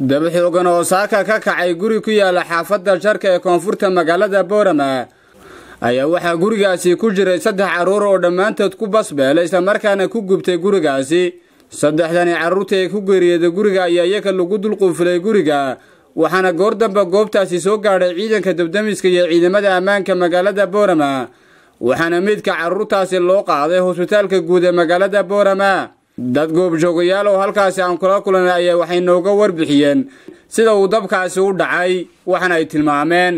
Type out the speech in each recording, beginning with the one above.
dab xoogan oo saaka ka kacay guri ku yaala xaafadda jarka ee koonfurta magaalada boorama ayaa waxaa gurigaasi ku jiray saddex carruur oo dhammaantood ku basbeelay islamarkaana ku gubtay gurigaasi saddexdani carruurta ee ku geeriyooday guriga ayaa iyaga lagu dulquufilay guriga waxaana goor damba goobtaasi soo gaadhay ciidanka dabdamiska iyo ciidamada ammaanka magaalada boorama waxaana meydka carruurtaasi loo qaaday hosbitaalka guud ee magaalada boorama dad goobjoogayaal oo halkaasi aan kula kulanay ayaa waxay nooga warbixiyeen sida uu dabkaasi u dhacay waxaana ay tilmaameen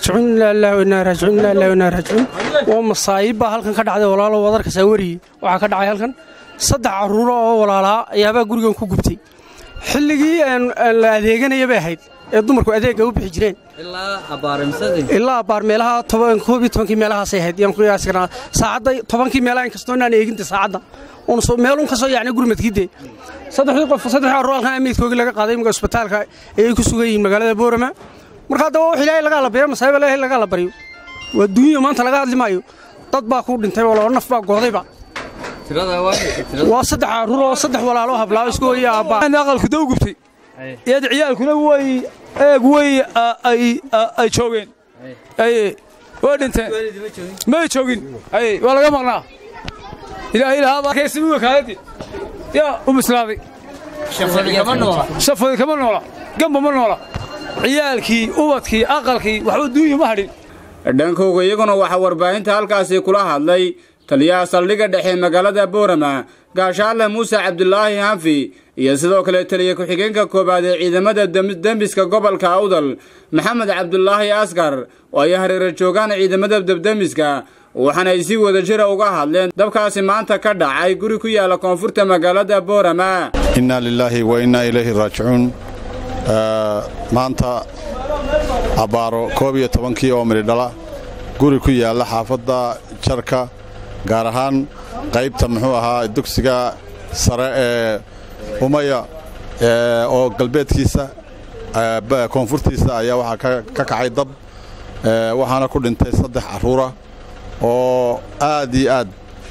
waa masaayib baa halkan ka dhacday walaalo wadarkasaa weriye waxaa ka dhacay halkan saddex carruuro oo walaalaa ayaabaa gurigan ku gubtay xilligii la adeeganaya bay ahayd ee dumarku adeegga u bixi jireen ilaa abbaar meelaha koob iyo tobankii meelahaasay ahayd yaan qiyaasi karnaa saacadda tobankii meelaha inkastoo inaan eeginta saacadda meelun ka soo yaacnay gurmadkiidee saddexdii qof saddexdii carruur halkan meydkoogii laga qaaday imika isbitaalka ayay ku sugan yihiin magaalada boorama marka haddaba wax ilaahay laga allabaryo masaayiba ilaahay laga allabaryo waa duunya maanta laga hadli maayo dad baa ku dhintay oo laba naf baa goodayba waa saddex carruur oo saddex walaalo hablaa isku waya aabbaa aqalku daw gubtay iyad ciyaalkuna way eeg way ay joogeen way dhinteen may joogin waa laga maqnaa ilaahay lahaabakaysimuga kaaladii yaa u bislaaday shafadi kama noola gamba ma noola ciyaalkii ubadkii aqalkii waxba duunya ma hadhin dhankooga iyaguna waxaa warbaahinta halkaasi kula hadlay taliyaha saldhigga dhexe magaalada boorama gaashaale muuse cabdulaahi hanfi iyo sidoo kale taliya ku-xigeenka koowaad ee ciidamada dembiska gobolka awdal maxamed cabdulaahi askar oo ay hareera joogaan ciidamada dabdemiska waxaana ay si wada jira uga hadleen dabkaasi maanta ka dhacay guri ku yaala koonfurta magaalada boorama innaa lilaahi wa innaa ilayhi raajicuun maanta abbaaro koob iyo tobankii oo midhidhala guri ku yaalla xaafadda jarka gaar ahaan qaybta muxuu ahaa dugsiga sare ee umaya oo galbeedkiisa koonfurtiisa ayaa waxaa ka kacay dab waxaana ku dhintay saddex carruura oo aad iyo aad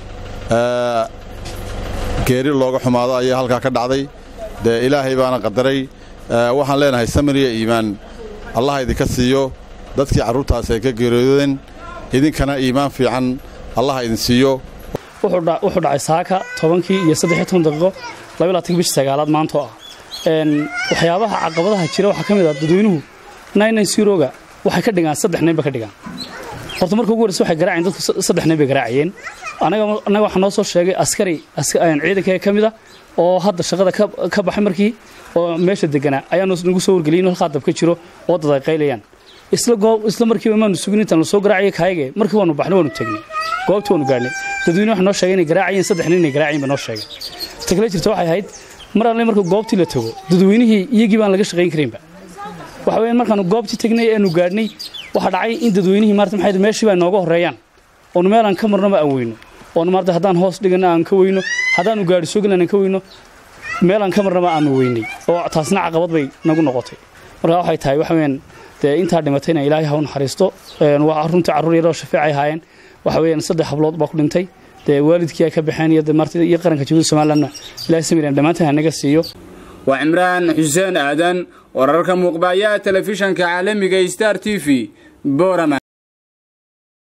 geeri looga xumaado ayaa halkaa ka dhacday dee ilaahay baana qadaray waxaan leenahay samiriya iimaan allah idinka siiyo dadkii carruurtaasi ay ka geeriyoodeen idinkana iimaan fiican allah idin siiyo wuxuu dhacay saaka tobankii iyo saddexiyo toban daqiiqo labaylaatanki bishii sagaalaad maantoo ah waxyaabaha caqabadaha jira waxaa ka mid ah dadweynuhu naynan siroga waxay ka dhigaan saddex nayn ba ka dhigaan horta marka ugu horreysa waxay garaaceen dadku saddex nayn bay garaacayeen annaga waxaa noo soo sheegay askari ciidankaga ka mid a oo hadda shaqada ka baxay markii oo meesha deganaa ayaanu nagu soo wargeliyay in halkaa dab ka jiro oo dad ay qaylayaan isla markiiba maanu sugin intaan la soo garaacaya kaayage markii waanu baxnay waanu tegnay goobtii waanu gaadhnay dadweyne waxa noo sheegay inay garaacayeen saddex nin inay garaacayeen ba noo sheegay ta kale jirta waxay ahayd mar alle marka goobtii la tago dadweynihii iyagii baan laga shaqayn karaynba waxa weeyaan markaanu goobtii tagnay eanu gaadhnay waxaa dhacay in dadweynihii maarta maxay meeshii baa nooga horreeyaan oonu meel aan ka marnaba aan weyno oonu maarta haddaan hoos dhigana aan ka weyno haddaanu gaadhi soo gelin aan ka weyno meel aan ka marnaba aanu weynay oo taasna caqabad bay nagu noqotay marka waxay tahay waxa weeyaan dee intaa dhimatayna ilaahay ha u naxariisto waa runtii carruur yaroo shafeecay ahaayeen waxa weeyaan saddex hablood baa ku dhintay dee waalidkii ay ka baxeen iyo marti iyo qaranka jabuuti somalilandna ilaahay samiran dhammaantaan hanaga siiyo waa cimraan xuseen aadan wararka muuqbaayaha telefishanka caalamiga star t v boorama